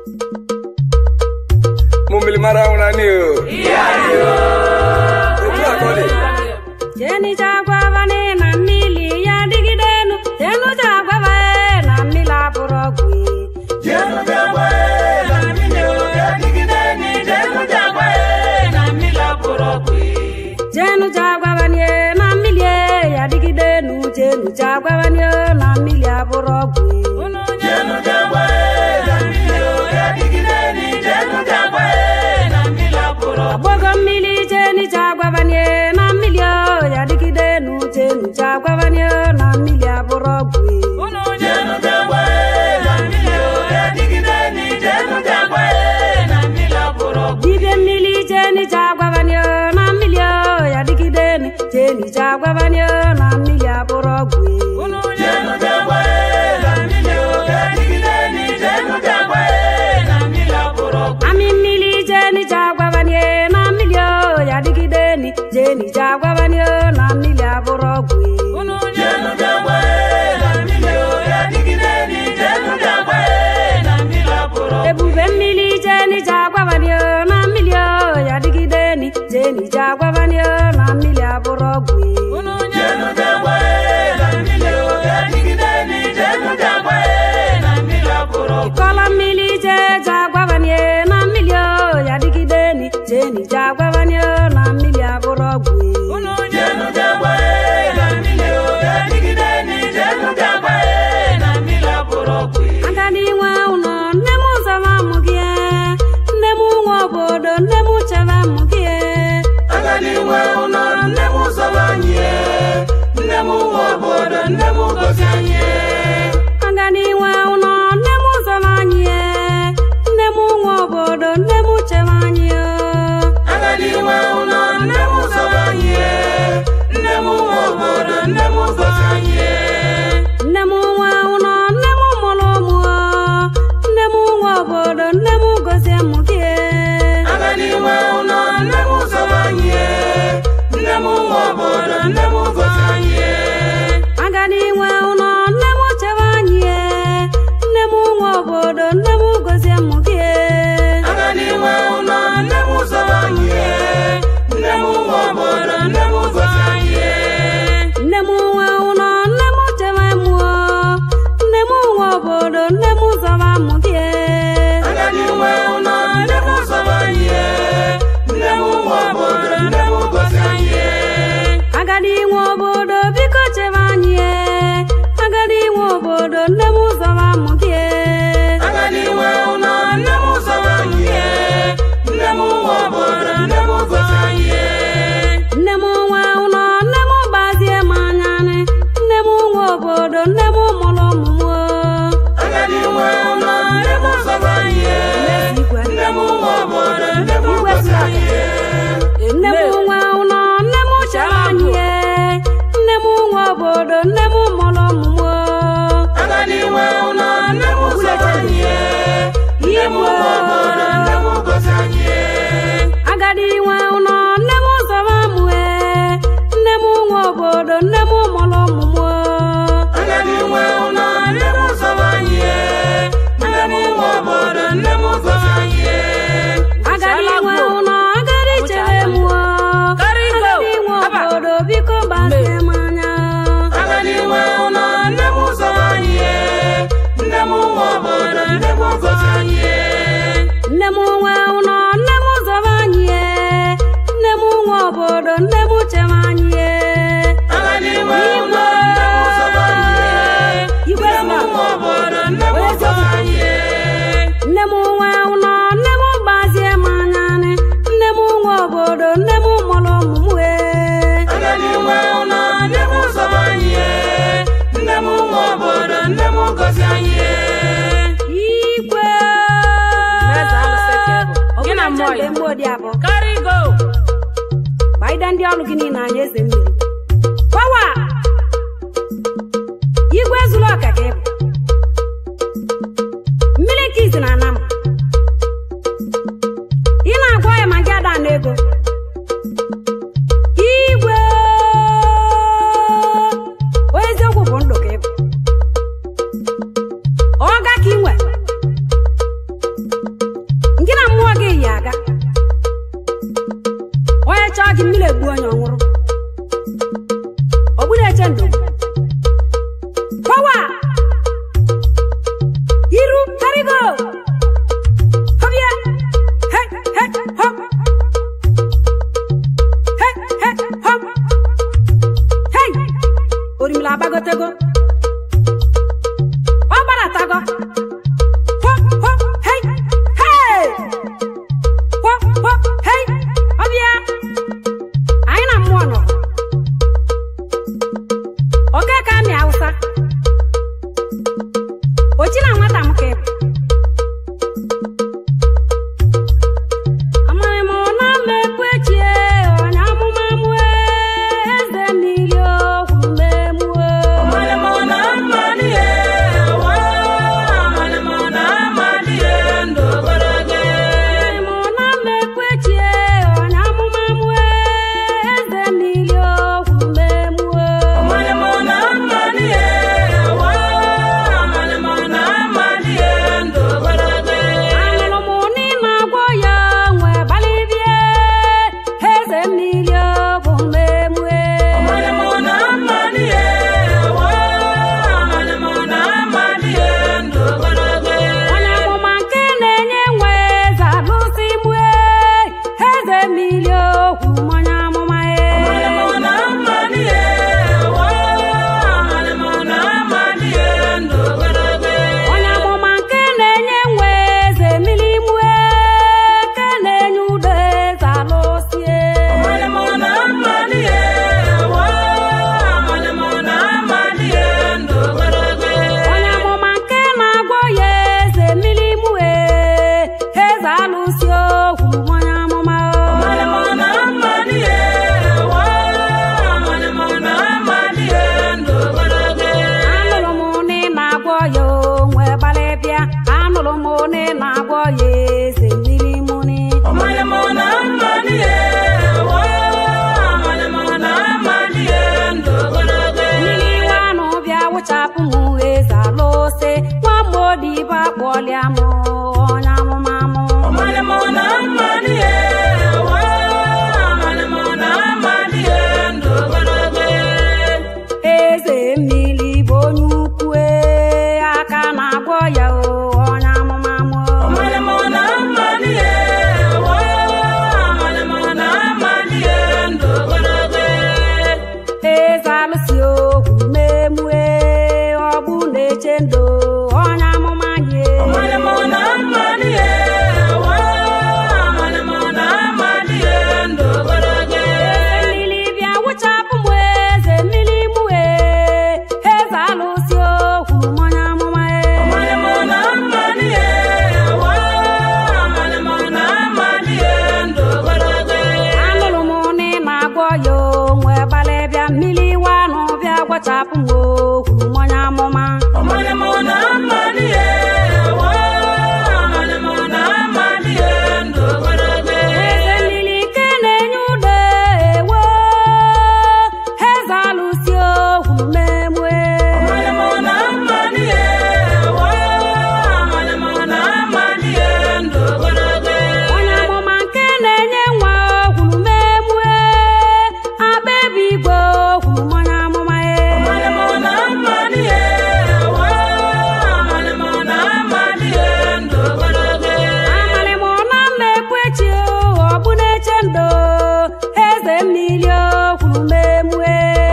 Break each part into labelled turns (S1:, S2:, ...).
S1: mo mmiri mara ahụ na nị o otu a ka ọ dị
S2: jenija gwavane na mmiri ya dịgidenu jenuja gwavae na mmiri abụrụ ọgwụ jenuja gwavanie na mmiri ya dịgidenu jenuja gwavanie na mmiri abụrụ ọgwụ agbogo mmiri jenija gwavanie na mmiri ya dịgidenu jenuja gwavanie na mmiri abụrụ ọgwụ dibịa mmiri jenija gwavanie na mmiri ya dịgidenu jenija gwavanie na mmiri abụrụ ọgwụ amị mmiri jenija gwavanie na mmiri ya dịgideni jenija gwavanie na mmiri abụrụ ọgwụ ebube mmiri jenija gwavanie na mmiri ya dịgideni jenija gwavanie na mmiri abụrụ ọgwụ ịkọla mmiri jeja gwavanie na mmiri ya dịgideni jenija gwavanie na mmiri abụrụ ọgwụ agadi nwe ụlọ nne m zọba mụ gị nne m nwe obodo nne m chebe mụ gị
S3: agadi nwe ụlọ nne m zọba anyị e. nne m nwe obodo nne m gozi anyị e.
S2: agadi nwe ụlọ nne m zọba anyị nne m nwe obodo nne m chebe anyị
S3: agadi nwe ụlọ nne m zọba anyị e. nne m nwe obodo nne m gozi anyị e.
S2: nne m nwe ụlọ nne m mụrụ ụmụ nne m nwe obodo nne m gozie mụ gị
S3: agadi nwe ụlọ nne m zọba anyị e. nne m nwe obodo nne m gozi anyị e.
S2: agadi nwe ụlọ nne m chebe anyị nne m nwe obodo nne m gozie mụ gị
S3: agadi nwe ụlọ nne m zọba anyị e. nne m nwe obodo nne m gozi anyị e.
S2: nne m nwe ụlọ nne m chebe mụ nne m nwe obodo nne m zọba mụ gị
S3: agadi nwe ụlọ nne m zọba anyị e. nne m nwe obodo nne m gozi anyị e.
S2: agadi nwe obodo biko chebe anyị agadi nwe obodo nne m zọba mụ gị
S3: agadi nwe ụlọ nne m zọba anyị e. nne m nwe obodo nne m gozi anyị e.
S2: nne m nwe ụlọ nne m gbazie m anya nne m nwe obodo nne m mụrụ ụmụ
S3: agadi nwe ụlọ nne m zọba anyị e. nne m nwe obodo nne m gozi anyị e.
S2: m nne m nwe ụlọ nne m chebe anyị nne m nwe obodo nne m mụrụ ụmụ
S3: agadi nwe ụlọ nne m zọba anyị e. nne m nwe obodo nne m gozi anyị e.
S2: agadi nwe ụlọ nne m zọba mụ nne m nwe obodo nne m mụrụ ụmụ
S3: agadi nwe ụlọ nne m zọba anyị e. nne m nwe obodo nne m gozi anyị e.
S2: agadi nwe ụlọ agadi chere m agadi nwe obodo biko gbazie m anya
S3: agadi nwe ụlọ nne m zọba anyị e. nne m nwe obodo nne m gozi anyị e.
S2: nne m nwe ụlọ nne m zọba anyị nne m nwe obodo nne m chebe anyị
S3: agadi nwe ụlọ nne m zọba anyị e.
S2: igwe
S3: nne m nwe obodo nne m gozi anyị e.
S2: nne m nwe ụlọ nne m gbazie m anya nne m nwe obodo nne m mụrụ ụmụ m
S3: agadi nwe ụlọ nne m zọba anyị e. nne m nwe obodo nne m gozi anyị e.
S2: igwe
S4: Eze alụsị ka ị bụ. Gị na mmụọ ya.
S2: mgbe odi abụọ
S4: Carry go.
S2: gbaide ndị ọrụ gị niile anya eze mmiri pawa igwe zuru ọka ka ị bụ mmiri ka izi na anam ị na-agwa ya ma gị ada na ego igwe onye eziokwu bụ ndụ ka ị bụ ọga ka ị nwe egbu onye ọnwụrụ ogburu eche ndụ pọwa iru karigo họbịa he he họp he he họp hei orimila agbagotego ọ gbaratago họp họp hei hei họp họp hei ọbịa anyị na mmụọ nọ oke ka amị awụsa ochi na nwata m ka ị bụ amaghị m na mmekpechie onye amụma mue eze mmiri okwu memue amaghị m na mmekpechie onye amụma mue eze mmiri okwu memue anụrụ m na ị na-agwọ ya nwe gbalịbie eze mmiri bụ memue onye amụma nke na-enye nwe eze alụsị mue eze mmiri okwu onye amụma e onye amụma nke na-enye nwe eze mmiri mue nke na-enye udo eze alụsie onye amụma nke na-agwọ ya eze mmiri mue eze alụsi okwu onye amụma anụrụ m na ị na-agwọ ya onwe gbalịbịa anụrụ m na ị na-agwọ ya eze mmiri muni mmiri iwe anụ bịa wụchapụ m eze alụsị nwa mgbodibe akpọlịa m onye amụma mụ eze mmiri bụ onye ukwu ee, aka na-agwọ ya o, onye amụma mụ eze alụsị okwu memue ọ bụ na-eche ndụ onye amụma nye eze mmiri bịa wụchapụ m eze mmiri mue eze alụsị okwu onye amụma e anụrụ m na ị na-agwọ ya onwe gbalịbịa mmiri iwe anụ bịa gwachapụ m okwu onye amụma eze mmiri nke na-enye udo ewo eze alụsị okwu memue onye amụma nke na-enye nwa okwu memue agba ebe igwe okwu onye amụma e amalị m na mmekwechi ọ bụ na-eche ndo eze mmiri okwu memue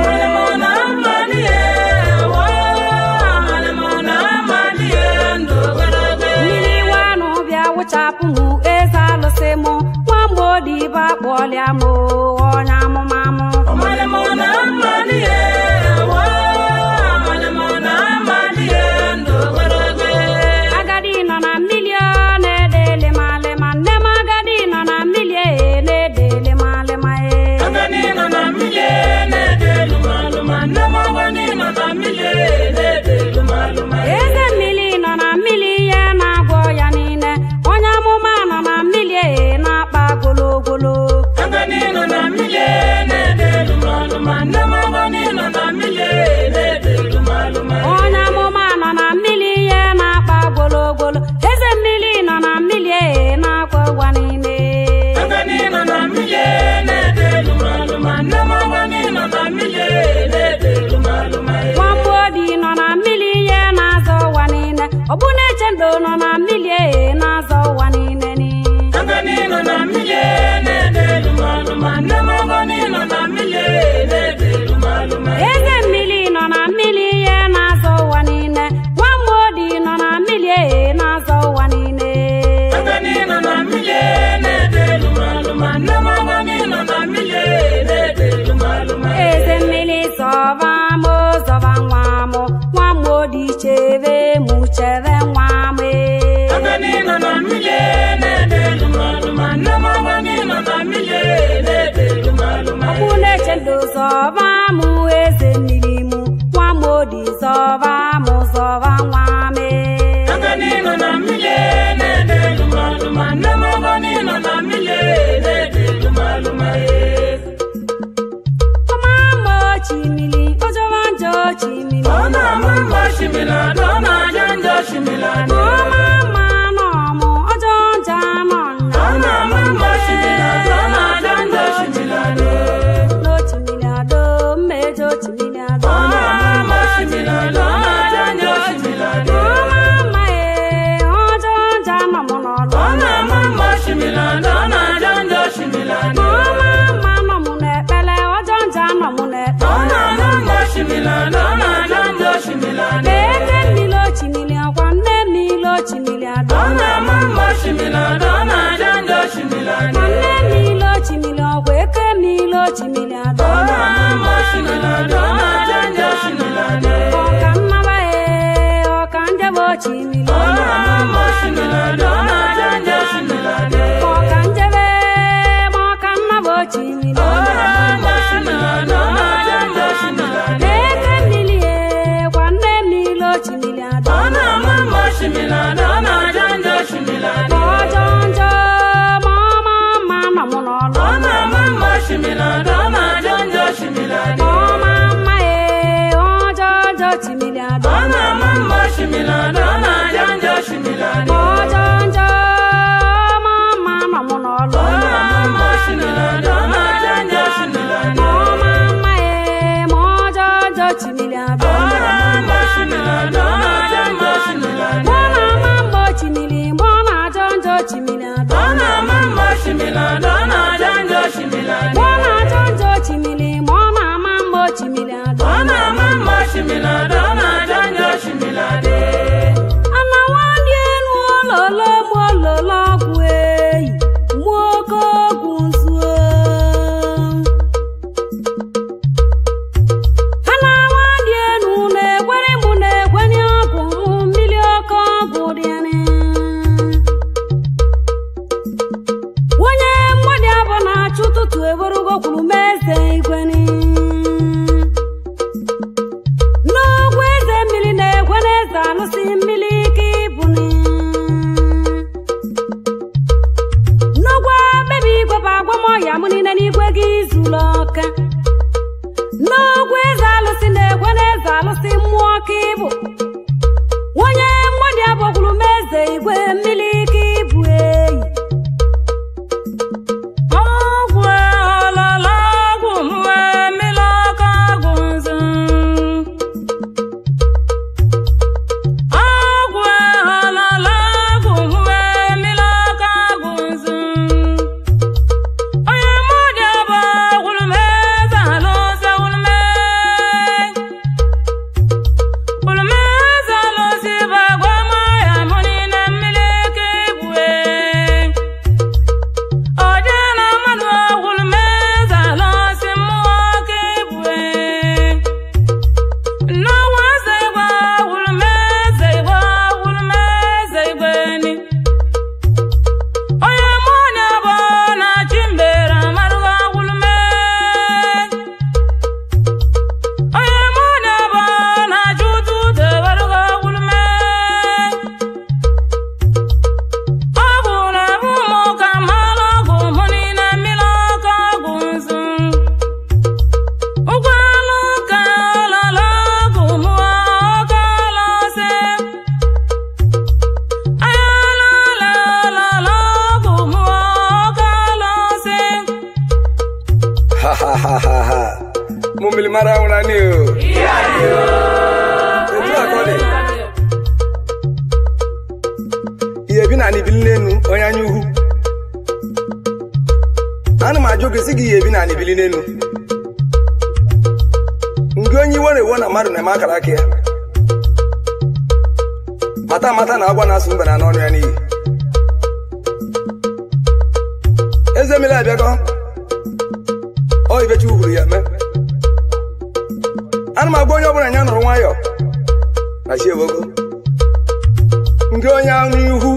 S2: mmiri iwe anụ bịa wụchapụ m eze alụsị m nwa mgbodibe akpọlịa m onye amụma mụ agadi nọ na mmiri ọ na-ede lịmalịma nne m agadi nọ na mmiri e na-ede lịmalịma e eze mmiri nọ na mmiri ihe na-agwọ ya niile onye amụma nọ na mmiri e na-akpa gologolo
S3: Agadi nọ na
S2: nọ na mmiri e na-azọ ụwa niile ni
S3: Agani nọ na mmiri na-ede lumalụma nne m agani nọ na mmiri na-ede lumalụma
S2: eze mmiri nọ na mmiri ihe na-azọ ụwa niile nwamodi nọ na mmiri e na-azọ ụwa niile
S3: Agani nọ na mmiri na-ede lumalụma nne m agani nọ na mmiri na-ede lumalụma
S2: eze mmiri zọba m zọba nwa m nwamodi chebe mụ chebe nwa m e.
S3: Agani nọ na mmiri na-ede lumalụma nne m agani nọ na mmiri na-ede lumalụma
S2: ọkpụ na-eche ndụ zọba mụ eze mmiri mụ nwamodi zọba mụ zọba nwa m e.
S3: Agani nọ na mmiri na-ede lumalụma nne m agani nọ na mmiri na-ede lumalụma
S2: ọma mma ochimili ọjọba njọ ochimili
S3: Ọ na-ama mma shimilada, ọ na-aja njọ shimilada.
S2: ọma mma nọ mụ ọjọ njọ nọ nna
S3: Ọ na-ama mma shimilada, ọ na-aja njọ shimilada.
S2: n'ochimili ado mmejọ ochimili ado
S3: Ọ na-ama mma shimilada, ọ na-aja njọ shimilada.
S2: ọma mma ee ọjọ njọ nọ mụ n'ọlụ
S3: Ọ na-ama mma shimilada, ọ na-aja njọ shimilada.
S2: ọma mma nọ mụ n'ekpere ọjọ njọ nọ mụ n'ekpere
S3: Ọ na-ama mma shimilada, ọ na-aja njọ shimilada.
S2: eze mmiri ochimili ọkwa nne mmiri ochimili ado
S3: Ọ na-ama mma shimilada, ọ na-aja njọ shimilada.
S2: ma nne mmiri ochimili ọkwa eke mmiri ochimili ado
S3: Ọ na-ama mma shimilada, ọ na-aja njọ shimilada.
S2: ọka nnaba ee ọka njebe ochimili
S3: Ọ na-ama mma shimilada, ọ na-aja njọ shimilada.
S2: ọka njebe ma ọka nnaba ochimili
S3: Ọ na-ama mma shimilada, ọ na-aja njọ shimilada.
S2: eke mmiri ee kwa nne mmiri ochimili ado
S3: Ọ na-ama mma shimilada, ọ na-aja njọ shimilada.
S2: ọjọ njọ ma ọma mma nọ mụ n'ọlụ
S3: Ọ na-ama mma shimilada, ọ na-aja njọ shimilada.
S2: ọma mma ee ọjọ njọ chimili ado
S3: Ọ na-ama mma shimilada, ọ na-aja njọ shimilada.
S2: ọjọ njọ ma mma nọ mụ n'ọlụ
S3: Ọ na-ama mma shimilada, ọ na-aja njọ shimilada.
S2: ọma mma ee ma ọjọ njọ chimili ado
S3: Ọ na-ama mma shimilada, ọ na-aja njọ shimilada.
S2: mụ na ama mgbe ochimili mgbe ọ na-ajọ njọ chimili ado
S3: Ọ na-ama mma shimilada, ọ na-aja njọ shimilada.
S2: mgbe ọ na-ajọ njọ ochimili ma ọ na-ama mgbe ochimili ado
S3: Ọ na-ama mma shimilada, ọ na-aja njọ shimilada.
S2: ana nwadị elu ololo mụ ololo ọgwụ eyi mụ oke ọgwụ nzuo ana nwadị elu na-egwere mụ na-egwenye ọgwụ mụ mmiri oke ọgwụ dịrị onye mmadụ abụ na-achụ ụtụtụ ewerugo kwuru m eze igweni n'ogwu eze mmiri na-egwe n'eze alụsị mmiri ike ibuni n'ogwu bebi igwe bụ agwamọya m niile n'igwe gị zuru ọka n'ogwu eze alụsị na-egwe n'eze alụsị mmụọ ka ịbụ onye mmadụ abụkwuru m eze igwe mmiri ike ibu eyi
S3: Ọgwụ ọlọlọ ọgwụ mụọ mmiri ọkụ ọgwụ nzu. Ọgwụ ọlọlọ ọgwụ mụọ mmiri ọkụ ọgwụ nzu. Onye mmadụ abụọ gwụrụ m eze ala ọzọ gwụrụ m gwụrụ m eze ala osi bụ agwa ma ya mụ niile mmiri ike ibue. Ọdị na mmadụ ọgwụrụ m eze ala ọsị mmụọ ka ibue. N'ọnwa eze igwe ọgwụrụ m eze igwe ọgwụrụ m eze igwe ni. Onye mụ na bụ na chi mbere amarụghị ọgwụrụ m. Onye mụ na bụ na chi ụtụtụ ewerụghị ọgwụrụ m. Ọgwụ na-abụ mụ ka mmalụ ọgwụ mụ niile mmiri ọkụ ọgwụ nzu. Ụgbọala ụka ọlọlọ ọgwụ mụ ọka ọlọsị. Ayala ọlọlọ ọgwụ mụ ọka ọlọsị.
S1: Ha ha ha ha ha. Mumili mara una ni o. Etu akọni. ihe ebi na anị bili n'enu onye anya ukwu ana m ajụ gị sị gị ihe ebi na anị bili n'enu nke onye iwe na-ewo na mmadụ na-eme akara aka ya mata mata na agwa na-asụ mbe na n'ọnụ ya n'iyi eze mmiri abịago ọ ibechi uhuru ya mee ana m agwa onye ọbụla ya nụrụ nwayọọ na chi ewogo nke onye anụ ihu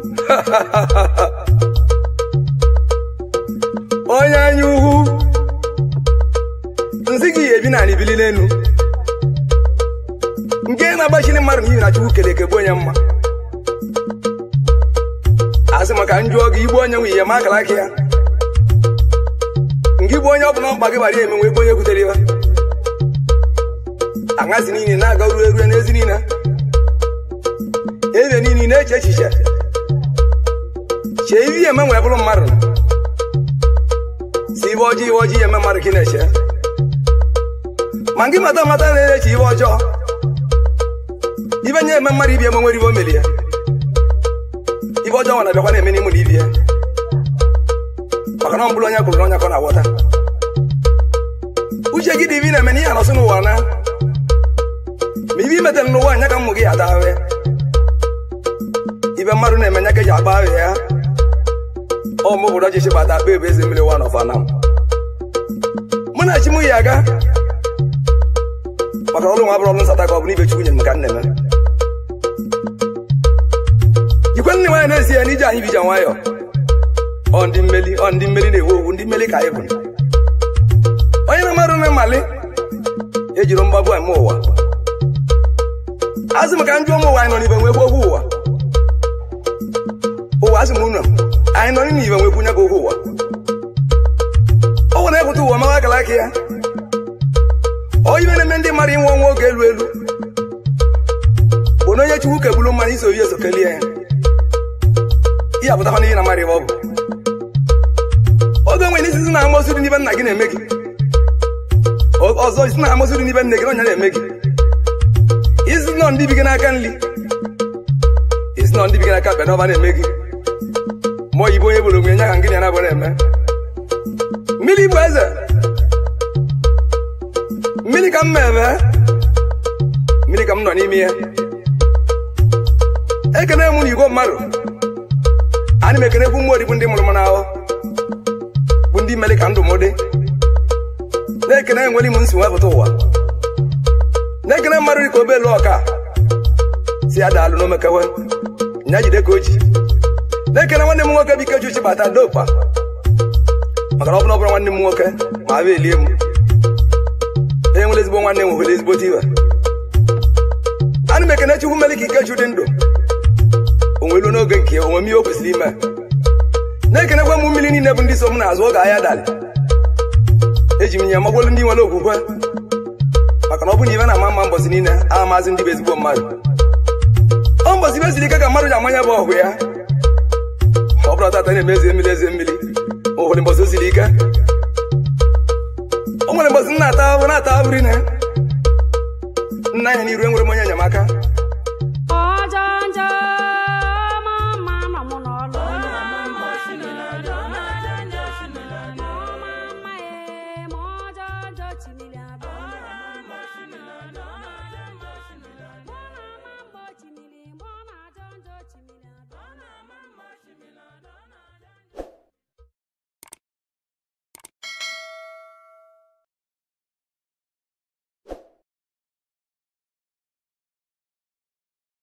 S1: onye anya ukwu nsị gị ebi na anị bili n'elu nke na-agbachiri mmadụ n'ihi na chukwu kere eke bụ onye mma asị maka njụọ gị igbu onye nwe ihe ma akara aka ya nke igbu onye ọbụla mkpa gị gbara eme nwe ebe onye kwutere ya aṅazi niile na-aga ruo erue n'ezi niile eze niile na-eche echiche chee ihe eme nwee bụrụ mmadụ si ibe ọjọọ ibe ọjọọ eme mmadụ ka ị na-eche ma gị mata mata na-eche ibe ọjọọ ibe nye eme mmadụ ibi eme nwere ibe o melie ibe ọjọọ nwa na-abịakwa na-eme n'ime na ibi ya maka na ọ bụrụ onye kwuru na onye ka ọ na-aghọta uche gị dị ibe ị na-eme n'ihe anọsị n'ụwa na ma ibe imetere n'ụwa anya ka mmụ gị ata ahụ ya ibe mmadụ na-eme nya ka eji agba ahụ ya ọ mụ obodo ọchịchị bata akpa ebe eze mmiri wa n'ọfana mụ na chi m yi aga maka ọrụ nwa bụrụ ọrụ nsata ka ọ bụ n'ibe chukwu nyere m ka nne m ikwe nne nwaanyị na-esi ya n'ije anyị bija nwayọ ọ ndị mmeli ọ ndị mmeli na-ewu owu ndị mmeli ka anyị bụ onye na mmadụ na mmali ejiri mgbagbu eme ụwa azụ m ka njụ ụmụ ụwa anyị nọ n'ibe nwekwu okwu ụwa ụwa asị m unu anyị nọ n'ibe nwekwu nye gị okwu ụwa o nwere ekwute ụwa mawa akara aka ya ọ ibe na-eme ndị mmadụ inwe ọnwa oge elu elu bụ na onye chukwu kegburu mmadụ iso ihe eso kelie ya ihe apụtakwa n'ihe na mmadụ ibe ọ bụ oge nwere isi na amosu dị n'ibe nna gị na-eme gị ọzọ isi na amosu dị n'ibe nne gị na ọnya na-eme gị isi nọ ndị bi gị n'aka nri isi nọ ndị bi gị n'aka ekpe n'ọba na-eme gị ma oyibo onye bụrụ onwe ya ka ngịnị ya na-abụ na-eme mmiri bụ eze mmiri ka m na-eme mmiri ka m nọ n'ime ya ekene m na igwe mmadụ ana m ekenekwu mmụọ dị bụ ndị mụrụ m n'ahụ bụ ndị mere ka ndụ m dị na-ekene enwere m nsi wepụta ụwa na-ekene mmadụ dị ka obelu ọka si ya daalụ n'omekewe nya jide ka o ji na-ekene nwanne m nwoke bụ ike uchi bata dopa maka na ọ bụrụ ọbụrụ nwanne m nwoke ma abịa elie m onye nwere ezigbo nwanne m nwere ezigbo tiwe ana m ekene chukwu mere ka ikechu dị ndụ onwelu n'oge nke onwe m ihe o kwesịrị ime na-ekenekwa m mmiri niile bụ ndị so m n'azụ oge ahịa dalị eji m nye magbolu ndị nwere okwukwe maka na ọ bụ na ibe na-ama mma mbọsị niile a maazị ndị bụ ezigbo mmadụ ọ mbọsị ibe siri ike ka mmadụ ji amanya bụ ọgụ ya ọ bụrụ tata na-eme eze mmiri eze mmiri ụfọdụ mbọsị o siri ike o nwere mbọsị nna ata ahụhụ na-ata ahụhụ rinne nna anya n'iru enwere m onye enyemaka